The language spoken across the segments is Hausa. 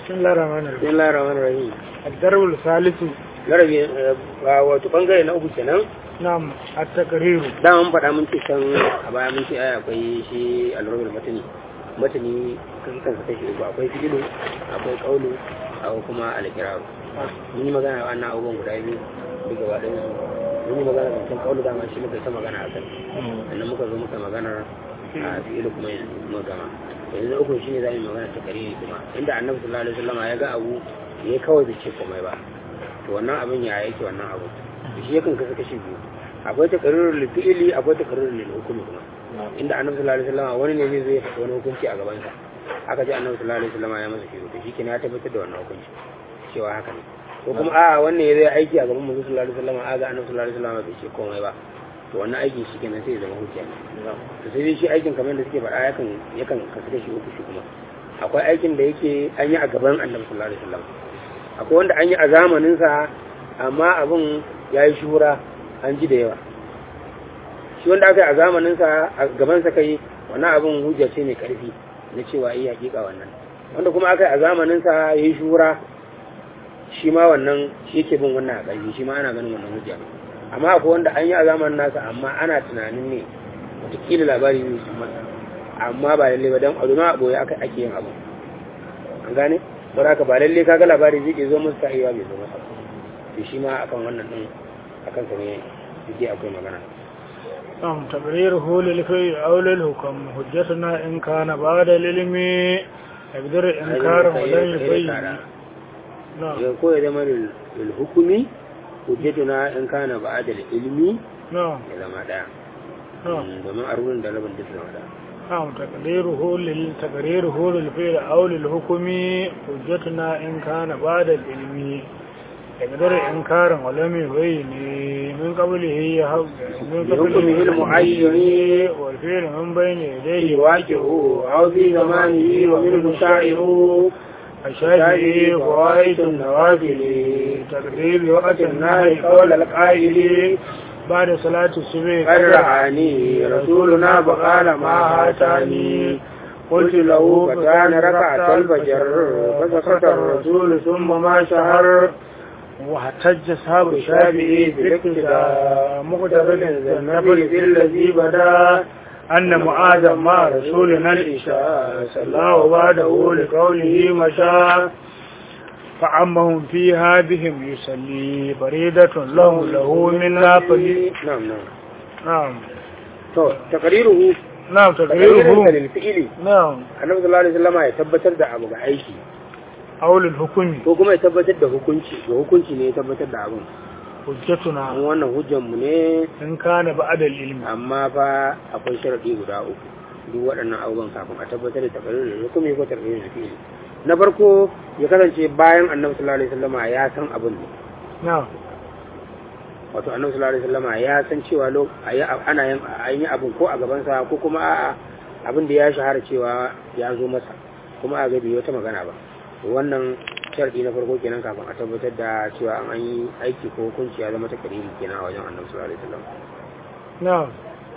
بسم الله الرحمن الرحيم bismillahir rahmanir rahim الدرب الثالث larabi wato bangare na uku kenan نعم التقرير da mun faɗa mun ce can a baya mun ce ai akwai shi al-rubul matani matani kan kansa kashi uku akwai fi'ilu akwai qaulu akwai kuma al-qira'a mun yi magana a wannan abubuwan guda biyu duk gaba ɗayan su mun yi magana da kan qaulu dama shi muka yi ta magana a kan sannan muka zo muka magana a fi'ilu kuma yanzu mun gama yanzu na uku shine za mu yi magana ta kariri kuma inda annabi sallallahu alaihi wasallam ya ga abu ya kawai bai ce komai ba to wannan abin ya yake wannan abu to shi yakan kasa kashi biyu akwai takarirul lil fi'li akwai takarirul lil hukmi kuma inda annabi sallallahu alaihi wasallam wani ne zai zo ya faɗi wani hukunci a gaban sa aka ji annabi sallallahu alaihi wasallam ya masa shiru to shikenan ya tabbatar da wannan hukunci cewa haka ne ko kuma a'a wannan ya zai aiki a gaban manzo sallallahu alaihi wasallam aga annabi sallallahu alaihi wasallam bai ce komai ba to wannan aikin shi kenan sai ya zama hujja to sai dai shi aikin kamar da suke faɗa yakan yakan kasu da shi uku shi kuma akwai aikin da yake an yi a gaban annabi sallallahu alaihi wasallam akwai wanda an yi a zamanin sa amma abin ya yi shura an ji da yawa shi wanda aka yi a zamanin sa a gaban sa kai wannan abin hujja ce mai karfi na cewa yi hakika wannan wanda kuma aka yi a zamanin sa ya yi shura shi ma wannan shi yake bin wannan a ƙarfi shi ma ana ganin wannan hujja amma akwai wanda an yi a zamanin nasa amma ana tunanin ne wataƙila labari ne su masa amma ba lalle ba don a zama a ɓoye aka ake yin abu an gane ba haka ba lalle kaga labari zai ke zo musu ta iya bai zo masa to shi ma akan wannan ɗin akan sa ne yake akwai magana نعم تقريره للفعل أو للحكم حجتنا إن كان بعد العلم يقدر إنكار ولن يبين نعم ya ko ya zama lil hukumi hujjatuna in kana ba'da ilmi نعم ya zama daya نعم domin a rurin da rabin duk zama daya نعم تقديره لل تقريره للفعل أو للحكم حجتنا إن كان بعد العلم يقدر إنكارا ولم يبين من قبله يهب من بحكمه المعين والفعل من بين يديه واجهه أو في زمانه ومنه شاعر الشافعي فوائد النوافل تقدير وقت النهي قول القائل بعد صلاة الصبح قد رعاني رسولنا فقال ما هاتاني قلت له فكان ركعة الفجر فسكت الرسول ثم ما شهر واحتج أصحاب الشافعي بالاقتداء مقتبل النفل في الذي بدا أن معاذ مع رسولنا الإشاء صلى بعده لقوله مشى فعمهم في هذهم يصلي بريدة له له من نافل نعم نعم نعم to takariruhu نعم takariruhu تغييره lil fi'li نعم annabi sallallahu alaihi wasallam ya tabbatar da abu ga aiki أو للحكم ko kuma ya tabbatar da hukunci ga hukunci ne ya tabbatar da abun an حجتنا wannan hujjan mu ne إن كان بعد العلم amma fa akwai sharadi guda uku duk waɗannan abubuwan kafin a tabbatar da takaririn hukumi ko takaririn fi'li na farko ya kasance bayan annabi sallallahu alaihi wasallam ya san abun ne نعم wato annabi sallallahu alaihi wasallam ya san cewa lo ayi ana yin an yi abun ko a gaban sa ko kuma a'a abin da ya shahara cewa ya zo masa kuma a ga bai wata magana ba to wannan sharadi na farko kenan kafin a tabbatar da cewa an yi aiki ko hukunci ya zama takariri kenan a wajen annabi sallallahu alaihi wasallam نعم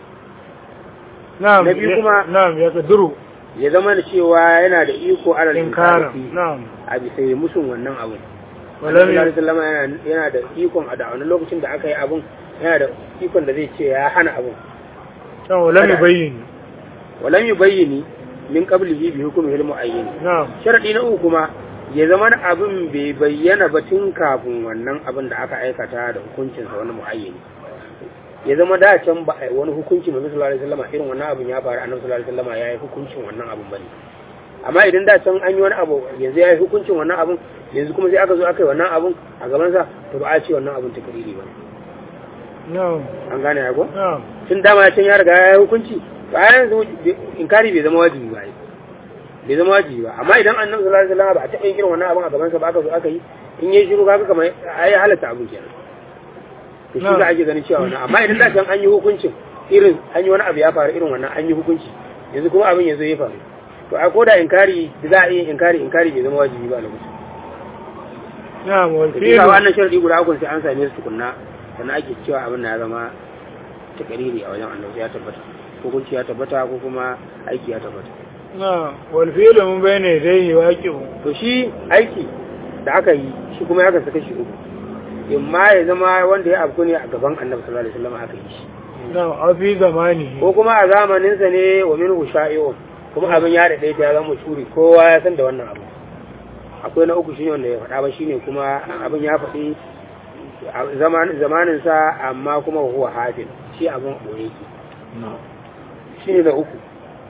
نعم Na biyu kuma- نعم يقدر ya zama da cewa yana da iko alal إنكارا inkari نعم a bisa yi musun wannan abun ولم annabi sallallahu ي- alaihi wasallam yana yana da ikon a da wani lokacin da aka yi abun yana da ikon da zai ce ya hana abun نعم ولم يبين walam yubayyini min qablihi bi hukmi al muayyin نعم sharadi na uku kuma ya zama abin bai bayyana ba tun kafin wannan abin da aka aikata da hukuncinsa wani muayyini ya zama da can ba a yi wani hukunci mai sallallahu alaihi wasallam irin wannan abin ya faru annabi sallallahu alaihi wasallam ya yi hukuncin wannan abin bane amma idan da can an yi wani abu yanzu ya yi hukuncin wannan abin yanzu kuma sai aka zo aka yi wannan abin a gaban sa to ba a ce wannan abin takriri ba نعم an gane ya ko نعم tun dama can ya riga ya yi hukunci ba yanzu inkari bai zama wajibi ba ai. bai zama wajibi ba amma idan annabi sallallahu alaihi wasallam ba a taɓa yin irin wannan abin a gaban sa ba aka zo aka yi in yi shiru kaga kamar ai halatta abin kenan to shi za a ake ganin cewa wannan amma idan da can an yi hukuncin irin an yi wani abu ya faru irin wannan an yi hukunci yanzu kuma abin yanzu ya faru to a koda inkari da za a yi inkari inkari bai zama wajibi ba a lokacin نعم da kisa والفعل wannan sharadi guda uku sai an same su tukunna sannan ake cewa abin na ya zama takariri a wajen annabi ya tabbata hukunci ya tabbata ko kuma aiki ya tabbata na wal fi'lu mun bayna yadayhi waqi'u to shi aiki da aka yi shi kuma ya kasa kashi uku imma ya zama wanda ya afku ne a gaban annabi sallallahu alaihi wasallam aka yi shi na a fi zamani ko kuma a zamaninsa ne wa minhu sha'i'un kuma abin ya daɗe ta ya zama shuri kowa ya san da wannan abu akwai na uku shine wanda ya faɗa ba shine kuma abin ya faɗi zamanin sa amma kuma huwa hafin shi abin ɓoye yake shine na uku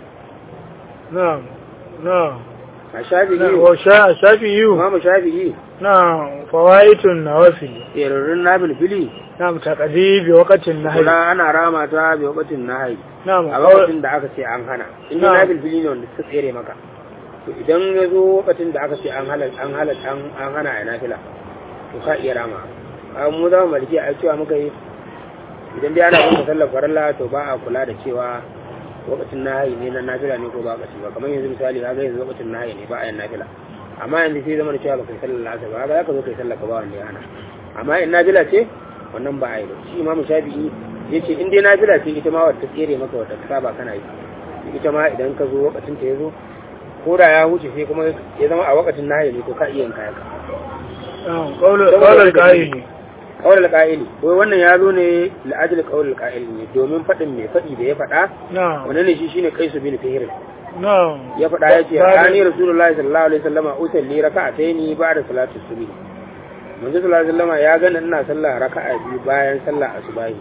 na na a shafi na yi wa sha shafi'u imamu shafi'i na fawaitun nawafil tserarin na bilbili na taqdi bi waqtin nahy kula ana rama ta bi wakatin na hai na a lokacin da aka ce an hana inda Na. na bilbili ne wanda suka tsere maka to idan ya zo lokacin da aka ce an halal an halal an an hana a nafila to ka iya rama a mu za mu maliki a cewa muka yi idan dai ana bin sallar farilla to ba a kula da cewa lokacin nahi ne na nafila ne ko ba kaci ba kamar yanzu misali ka ga yanzu lokacin nahi ne ba a yin nafila amma yanzu sai zama da cewa ba kai sallar lasa ba ga ka zo kai sallar ka ba wanda ya hana amma in nafila ce wannan ba a yi ba shi imamu shafi'i ya ce in dai nafila ce ita ma wata tsere maka wata ka saba kana yi ita ma idan ka zo lokacin ta ya zo ko da ya wuce sai kuma ya zama a lokacin nahi ne to ka iya yin kayan ka na qawlu qawlu qa'ili kawal alƙa'ili wai wannan ya zo ne la'ajil kawal alƙa'ili ne domin faɗin mai faɗi da ya faɗa na wannan ne shi shine kaisu bin fihir na ya faɗa ya ce ani rasulullahi sallallahu alaihi wasallam usalli raka'ataini ba'da salati subhi manzo sallallahu alaihi wasallam ya gani ina sallah raka'a biyu bayan sallah asubahi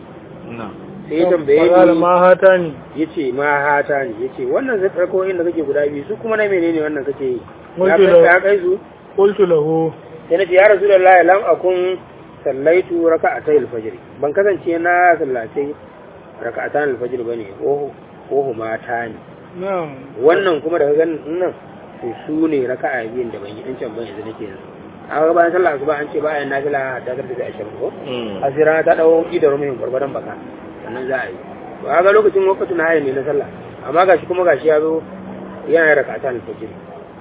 sai ya tambaye Qala ni ma hatani yace ma hata ne yace wannan zai farko inda kake guda biyu su kuma na menene wannan kake yi ya Wato kai da- ya kai su qultu lahu sai na ce ya rasulullahi lam akun sallaitu raka'atay al-fajr ban kasance na sallace raka'atan al-fajr bane ko ko mata ne na wannan kuma daga ganin nan to su ne raka'a biyun da ban yi can ban yanzu nake yanzu a ga bayan sallah asuba an ce bayan nafila ta karfe da ashirin ko asira ta dawo idar mai gwargwadon baka sannan za a yi to a ga lokacin wakatu na hayan ne na sallah amma gashi kuma gashi ya zo yana raka'atan al-fajr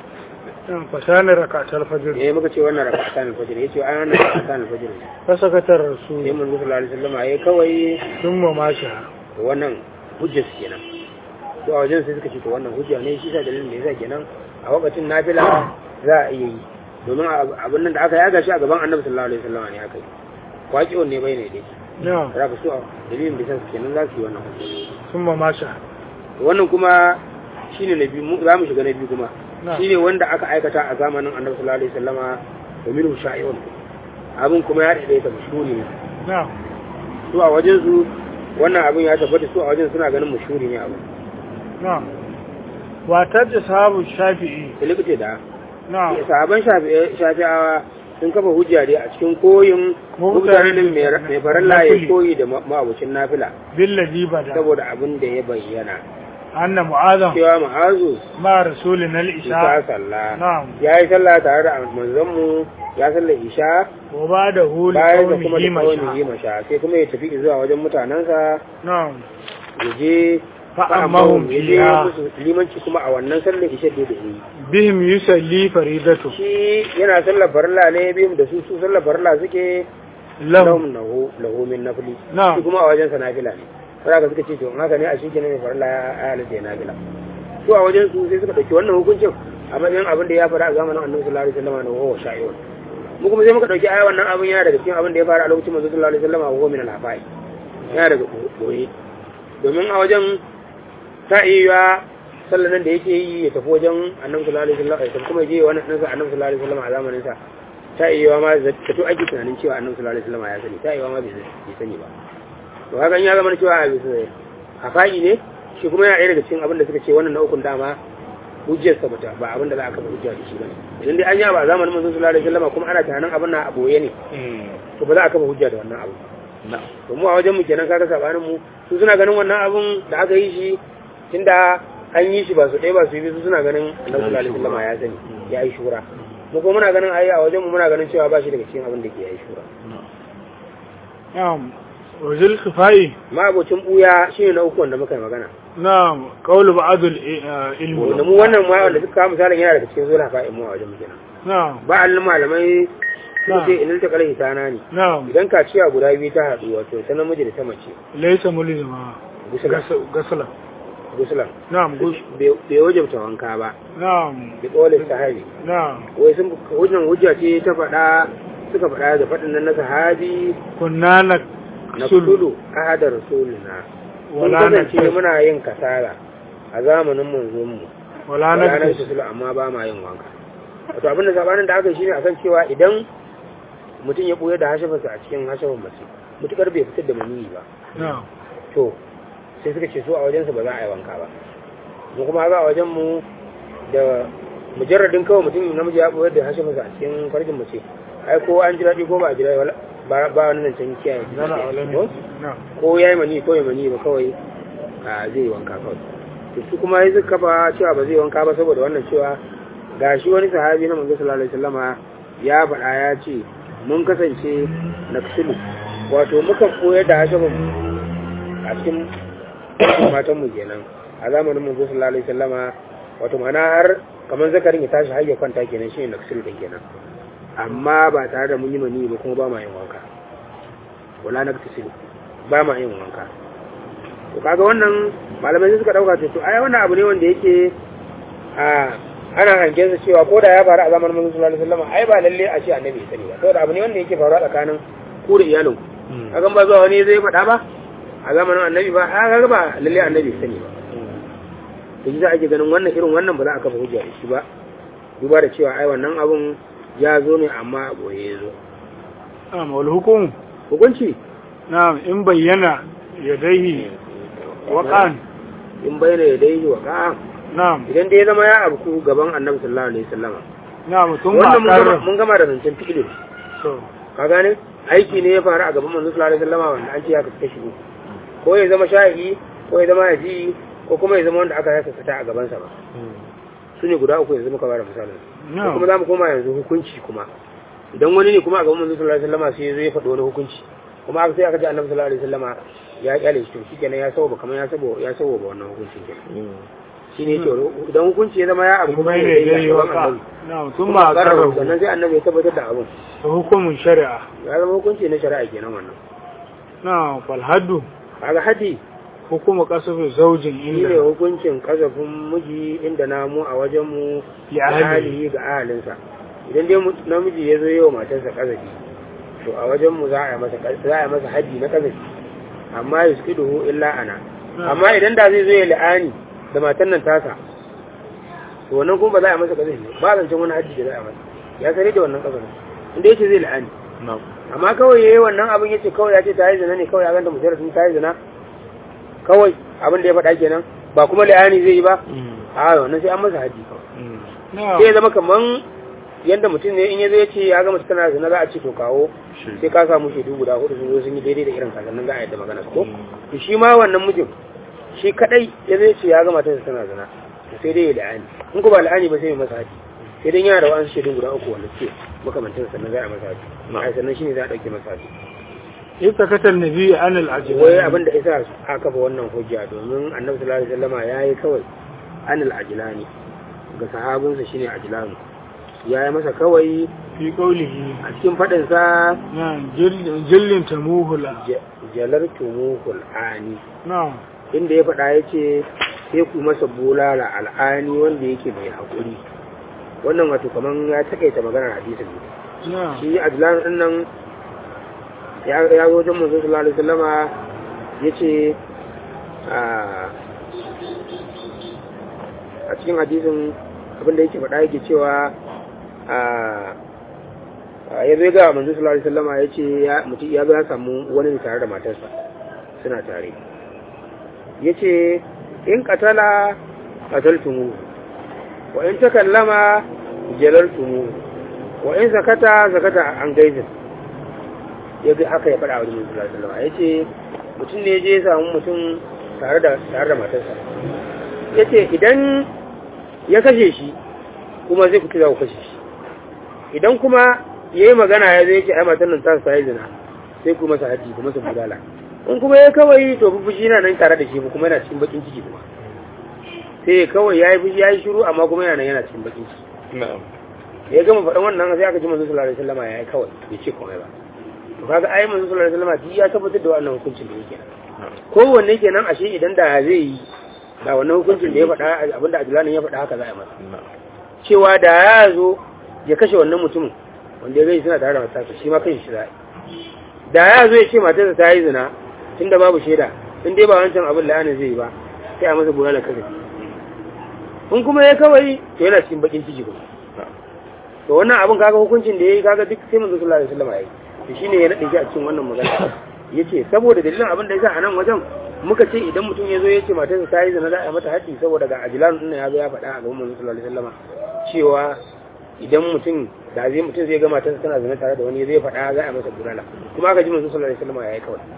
na fasana rakatul fajr eh muka ce wannan raka'atan al-fajr yace ai wannan raka'atan al-fajr ne fasakatar sai rasul mun sallallahu alaihi wasallam yayi kawai thumma masha wannan hujjar su kenan to a wajen sai suka ce to wannan hujja ne shi sa dalilin da yasa kenan a lokacin nafila za a iya yi domin abin nan da aka yaga shi a gaban annabi sallallahu alaihi wasallam ne aka yi waƙiyon ne bai ne dai na za ka so a dalilin da yasa kenan za su yi wannan hujja thumma masha wannan kuma shine na biyu mu- za mu shiga na biyu kuma na shine wanda aka aikata a zamanin annabi sallallahu alaihi wasallama da minhu sha'i'un abin kuma ya daidaita mashhuri ne na su a wajen su wannan abin ya tabbata su a wajen suna ganin mashhuri ne abu na wa tajja sahabu shafi'i da likita da na sahaban Shafi- shafi'awa sun kafa hujja dai a cikin koyin Mutane mutanen mai mai farilla ya koyi da ma- ma'abucin nafila billazi bada saboda abin da ya bayyana anna mu'azam cewa ma'azu ma rasulina isa al-isha sallah na'am ya yi sallah tare da manzon mu ya sallar isha wa ba'da hu li bayan da kuma qaumihi da kawai yi masha masha sai kuma ya tafi zuwa wajen mutanensa na'am ya je fa'amahum ya je fiha musu limanci kuma a wannan sallar isha da ya yi bihim yusalli faridatu shi yana sallar farilla ne biyun da su su sallar farilla suke lahum lahum lahu lahu min nafli Na'am. shi kuma a wajen sa nafila ne sai ka suka ce to in haka ne a shi kenan mai farilla ya halatta ya nafila su a wajen su sai suka dauki wannan hukuncin a matsayin abin da ya faru a zamanin annabi sallallahu alaihi wasallam na huwa sha'i'un mu kuma sai muka dauki ai wannan abin yana daga cikin abin da ya faru a lokacin manzo sallallahu alaihi wasallam huwa min al-hafai yana daga boye domin a wajen ta iya sallan nan da yake yi ya tafi wajen annabi sallallahu alaihi wasallam ya tafi kuma ya je wannan ɗansa annabi sallallahu alaihi wasallam a zamanin sa ta iya ma zato ake tunanin cewa annabi sallallahu alaihi wasallam ya sani ta iya ma bai bai sani ba to haka in ya zama cewa a bisa hafa'i ne shi kuma yana ɗaya daga cikin abin da suka ce wannan na ukun dama hujjarsa bata ba abin da za a kafa hujja da shi bane idan dai an yi ba a zamanin manzon sallallahu alaihi wasallam kuma ana tunanin abin na a boye ne to ba za a kafa hujja da wannan abu to mu a wajen mu kenan kaga sabanin mu su suna ganin wannan abun da aka yi shi tunda an yi shi ba su ɗaya ba su yi su suna ganin annabi sallallahu alaihi wasallam ya sani ya yi shura mu kuma muna ganin ayi a wajen mu muna ganin cewa ba shi daga cikin abin da ke yi shura na'am wa zil khifai ma abocin buya shine na uku wanda muka yi magana na'am qawlu ba'dul ilmi da mu wannan ma wanda suka kawo misalin yana daga cikin zuwa fa'in mu a wajen mu kenan na'am ba allin malamai suka ce inil ta kalai tana ne na'am idan kaciya guda biyu ta haɗu wato ta namiji da ta mace laysa mulzima gusula gasala gusulan na'am gus bai wajabta wanka ba na'am bi kawalin sahabi na'am wai sun hujjan hujja ce ta faɗa suka faɗa da faɗin nan na sahabi kunna na na sulu kudu ahadar rasulina mun wala na kasance muna yin kasala a zamanin manzon mu wala na ranar sulu amma ba ma yin wanka wato abin da sabanin da aka yi shine akan cewa idan mutum ya ɓoye da hashafarsa a cikin hashafin mace mutukar bai fitar da maniyi ba na'am to sai suka ce su a wajensu ba za a yi wanka ba mu kuma haka a wajen mu da mujarradin kawai mutum namiji ya ɓoye da hashafarsa a cikin farjin mace ai ko an ji daɗi ko ba a ji daɗi wala- ba ba wani nan can kiyaye zara ko alami na'am ko ya yi mani ko ya mani ba kawai a zai yi wanka kawai to su kuma yi suka kafa cewa ba zai yi wanka ba saboda wannan cewa ga shi wani sahabi na manzo sallallahu alaihi wasallama ya faɗa ya ce mun kasance na kusulu wato mukan koyar da hashabin a cikin matan mu kenan a zamanin manzo sallallahu alaihi wasallama wato ma'ana har kamar zakarin ya tashi har ya kwanta kenan shi ne na kusulu din kenan amma ba tare da mun yi mani ba kuma ba ma yin wanka wala na kusulu ba ma yin wanka to kaga wannan malamai sai suka dauka to to ai wannan abu ne wanda yake a ana hangen sa cewa ko da ya faru a zamanin manzon sallallahu alaihi wasallam ai ba lalle a ce annabi ya sani ba saboda abu ne wanda yake faruwa tsakanin ku da iyalin ku kaga ba zuwa wani zai faɗa ba a zamanin annabi ba a kaga ba lalle annabi ya sani ba to shi za ake ganin wannan irin wannan ba za a kafa hujja da shi ba duba da cewa ai wannan abun ya zo ne amma a boye ya zo na'am wal hukum hukunci na'am in bayyana yadaihi waqan in bayyana ya dai wa ka na'am idan dai ya zama ya abu gaban annabi sallallahu alaihi wasallam na'am tun wannan ba mun gama karra mun gama da zancen fi'ilin so ka gane aiki ne ya faru a gaban manzo sallallahu alaihi wasallam wanda an ce ya kasu kashi uku ko ya zama shahi ko ya zama yaji ko kuma ya zama wanda aka yasa sata a gaban sa ba su ne guda uku yanzu muka bada misalin na'am kuma za mu koma yanzu hukunci kuma idan wani ne kuma a gaban manzo sallallahu alaihi wasallam sai ya zo ya faɗi wani hukunci kuma aka sai aka ji annabi sallallahu alaihi wasallam ya kyale shi to shikenan ya sabo kamar ya sabo ya sabo ba wannan hukuncin kenan shine yake idan hukunci ya zama ya abu tun kuma ya bayyana yi yadaihi a gaban waqan annabi na'am tun kuma ba a karra karra sannan sai annabi ya tabbatar da abun hukumun shari'a ya zama hukunci na shari'a kenan wannan na'am fal haddu kaga haddi hukumu kasafi zaujin shi ne inda hukuncin kasafin miji inda namu a wajen mu Ya ahli. ahalihi ga ahalinsa idan dai mu- namiji ya zo yi wa matarsa kazafi to a wajen mu za a yi masa za a yi masa haddi na kazafi amma yusqiduhu illa ana amma idan da zai zo ya la'ani da matan nan tasa to wannan kuma ba za a yi masa kazafi ba zancen wani haddi da za a yi masa ya sani da wannan kazafi inda yake zai la'ani na'am amma kawai yayi wannan abin yace kawai ya ce ta yi zina ne kawai ya ganta mujarradin ta yi zina kawai abin da ya faɗa kenan ba kuma la'ani zai yi ba a wannan sai an masa haji kawai sai ya na'am zama kaman yadda mutum ne in ya zo ya ce ya gama tana zina za a ce to kawo sai ka samu shaidu guda hudu sun zo sun yi daidai da irin kasannin za a yadda magana ko to shi ma wannan mijin shi kadai ya zo ya ce ya gama tana tana zina to sai dai ya la'ani in ko ba la'ani ba sai ya masa haji sai dai yana da wa'ansu shaidun guda uku wanda suke makamantan sannan za a masa haji ai sannan shine za a dauke masa haji ita katar nabi an al'ajiyar wai abin da isa aka ba wannan hujja domin annabi sallallahu alaihi wasallama yayi kawai anil ajlani ga sahabinsa shine ajlani ya yi masa kawai fi kaulihi a cikin fadin sa na jillin tamuhula jalartumuhul ani na inda ya faɗa ya ce sai ku masa bulala al'ani wanda yake mai haƙuri wannan wato kaman ya takaita maganar hadisin ne na shi ajlan din nan ya ya zo wajen manzo sallallahu alaihi wasallama yace a a cikin hadisin abin da yake faɗa yake cewa a ya zo ga manzo sallallahu alaihi wasallama yace ya mutum ya zo ya samu wani ne tare da matarsa suna tare yace in qatala qataltumu wa in takallama jalaltumu wa in zakata zakata an gaizin ya ga haka ya faɗa wa Nabi sallallahu alaihi wasallam yace mutum ne je ya samu mutum tare da tare da matarsa yace idan ya kashe shi kuma zai fito za ku kashe shi idan kuma yayi magana ya zai ce ai matan nan ta sa yi zina sai ku masa haji ku masa budala in kuma ya kawai to fushi yana nan tare da shi kuma yana cikin bakin ciki kuma sai kawai yayi fushi yayi shiru amma kuma yana nan yana cikin bakin ciki na'am ya gama faɗan wannan sai aka ji manzo sallallahu alaihi wasallam yayi kawai bai ce komai ba to kaga ai manzo sallallahu alaihi wasallam duk ya tabbatar da wannan hukuncin da yake kowanne kenan ashe idan da zai yi da wannan hukuncin da ya faɗa abinda ajulanin ya faɗa haka za a yi masa cewa da ya zo ya kashe wannan mutumin wanda ya gani suna tare da matarsa shi ma kashe shi za a yi da ya zo ya ce matarsa ta yi zina tun da babu shaida in dai ba wancan abin la'anin zai yi ba sai a masa gona da kasa in kuma ya kawai to yana cikin bakin ciki kuma to wannan abin kaga hukuncin da ya yi kaga duk sai manzo sallallahu alaihi wasallam ya yi to shine ya nade shi a cikin wannan magana yace saboda dalilin abin da yasa a nan wajen muka ce idan mutum ya zo ya ce matarsa ta yi zina za a yi mata haddi saboda ga ajilan din ya zo ya faɗa a gaban manzo sallallahu alaihi wasallam cewa idan mutum da zai mutum zai ga matarsa tana zina tare da wani zai faɗa za a masa bulala kuma aka ji manzo sallallahu alaihi wasallam ya yi kawai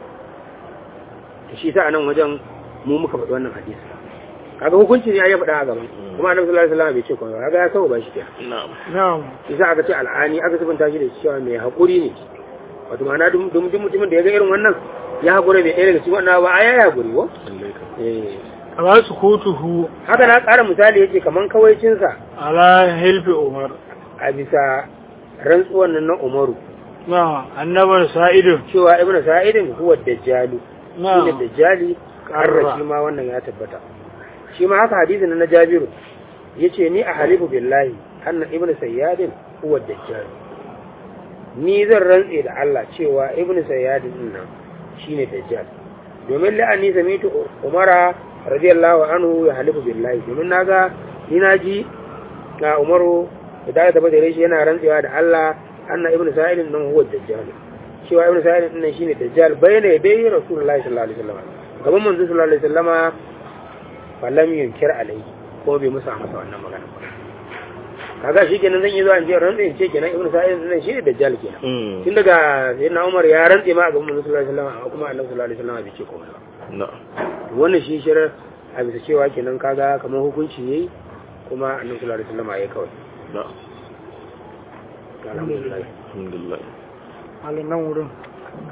to shi sa a nan wajen mu muka faɗi wannan hadisi kaga hukunci ne ya faɗa a gaban kuma annabi sallallahu alaihi wasallam bai ce komai kaga ya saba ba shi kenan na'am na'am isa aka ce al'ani aka sabunta shi da cewa mai haƙuri ne wato ma'ana duk duk mutumin da ya ga irin wannan ya haƙura bai ɗaya daga cikin wannan ba a ya haƙuri ko lallai ka eh kama su kutuhu haka na ƙara misali yace kaman kawaicinsa ala hilfi umar a bisa rantsuwan nan na Umaru na annabar sa'idun cewa ibnu sa'idin huwa dajjalu na shine dajjali karra shi ma wannan ya tabbata shi ma haka hadisin na Jabiru yace ni a halifu billahi anna ibnu sayyadin huwa dajjal ni zan rantse da Allah cewa ibnu sayyadin din nan shine dajjal domin la'ani samitu umara radiyallahu anhu ya halifu billahi domin naga ni naji ga umaru da ta tabbata da shi yana rantsewa da Allah anna ibnu sa'idin nan huwa dajjal cewa ibnu sa'idin din nan shine dajjal bayyana dai rasulullahi sallallahu alaihi wasallam gaban manzo sallallahu alaihi wasallama falam yunkir alai ko bai musa masa wannan magana ba kaga shi kenan zan yi zuwa in je rantsa in ce kenan ibnu sa'id nan shi ne dajjal kenan Mm. tun daga sayyidina umar ya rantse ma a gaban manzo sallallahu alaihi wasallam amma kuma annabi sallallahu alaihi wasallam bai ce komai ba na'am To wannan shi shirar a bisa cewa kenan kaga kamar hukunci yayi kuma annabi sallallahu alaihi wasallam ya kawai na'am alhamdulillah alhamdulillah halin nan wurin